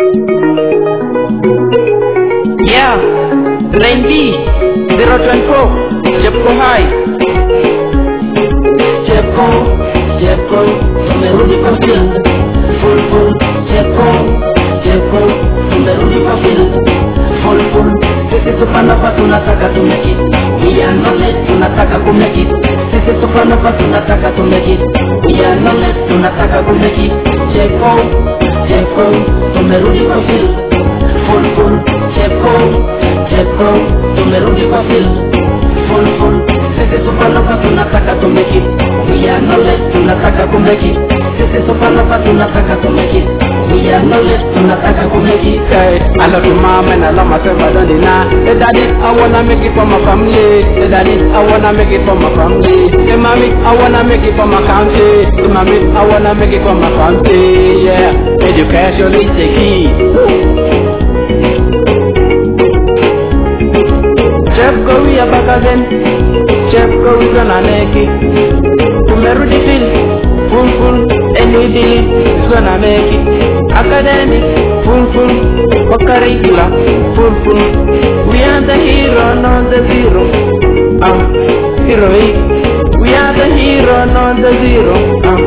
Yeah, Rain B 024 Jepko High Cheko, cheko, tumerudi kwa field. Full full, cheko, cheko, tumerudi kwa field. Full full, sisi tupanapa tunataka tumeki. Iya knowledge tunataka kumeki. Sisi tupanapa tunataka tumeki. Iya knowledge tunataka kumeki. Cheko, cheko, tumerudi kwa field. Full full, cheko, cheko, tumerudi kwa field. Full full, sisi tupanapa tunataka tumeki. Iya knowledge tunataka kumeki. Sisi tupanapa tunataka tumeki. Iya knowledge tunataka kumeki. Hey, I love you mom and I love myself, I don't deny Hey daddy, I wanna make it for my family Hey daddy, I wanna make it for my family Hey mommy, I wanna make it for my country Hey mommy, I wanna make it for my country Yeah, education is the key Chef go we are back again Chef go we gonna make it Tumerudi feel full full and we believe it's gonna make it Academic full full for curricular full full We are the hero not the zero uh, Heroic We are the hero not the zero uh,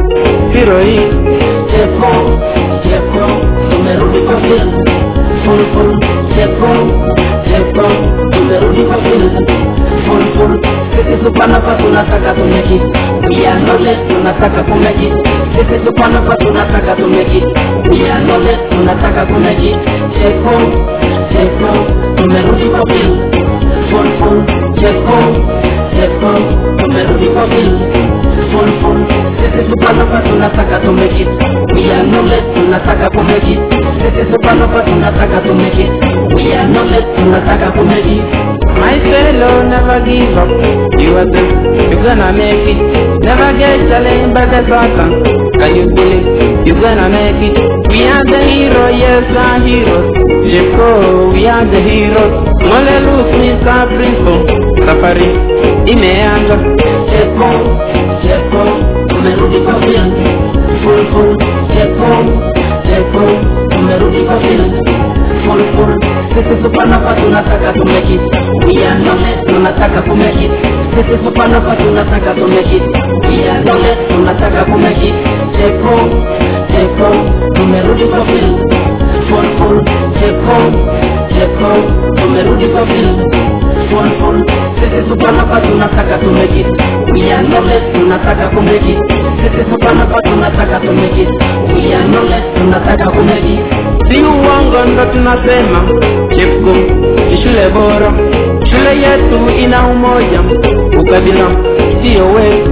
Heroic Cheko, cheko, tumerudi kwa field. Full full, cheko, cheko, tumerudi kwa field. Full full, sisi tupanapa tunataka tumeki. We are knowledge tunataka kumeki. Sisi tupanapa tunataka tumeki. We are knowledge tunataka kumeki. Cheko, cheko, tumerudi kwa field. Full full, cheko, cheko, tumerudi kwa field. Full full, sisi tupanapa tunataka tumeki. We are knowledge tunataka kumeki. Sisi tupanapa tunataka tumeki. We are knowledge tunataka kumeki. My fellow, never give up. You are the, you gonna make it. Never get challenged by the Satan. Can you believe you gonna make it? We are the hero, yes, our heroes. Jeko, we are the heroes. Mole look, Mr. Prince. Safari, imeanza. Cheko, cheko, tumerudi kwa field. Full full, cheko, cheko, tumerudi kwa field. Full full, sisi tupanapa tunataka tumeki. We are knowledge tunataka kumeki. Sisi tupanapa tunataka tumeki. We are knowledge tunataka kumeki. Cheko, cheko, tumerudi kwa field. Full full, cheko, cheko, tumerudi kwa field. Full full, sisi tupanapa tunataka tumeki. We are knowledge tunataka kumeki. Sisi tupanapa tunataka tumeki. We are knowledge tunataka kumeki. Si uongo ndo tunasema Chepko ni shule bora, shule yetu ina umoja, ukabila sio wetu.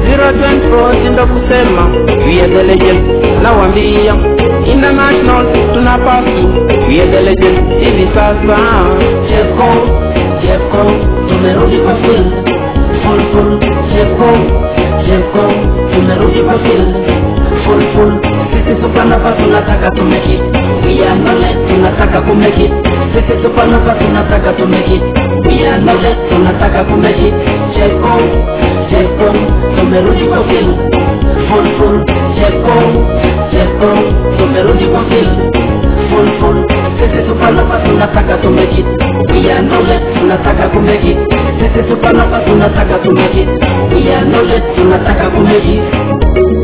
024 ndo kusema we are the legend, nawambia international tunapasu we are the legend hivi sasa. Cheko, cheko, tumerudi kwa field. Full full, cheko, cheko, tumerudi kwa field. Full full, sisi tupanapa tunataka tumeki. We are knowledge tunataka kumeki. Sisi tupanapa tunataka tumeki. We are knowledge tunataka kumeki. Cheko, cheko, tumerudi kwa field. Full full, cheko, cheko, tumerudi kwa field. Full full, sisi tupanapa tunataka tumeki. We are knowledge tunataka kumeki. Sisi tupanapa tunataka tumeki. We are knowledge tunataka kumeki.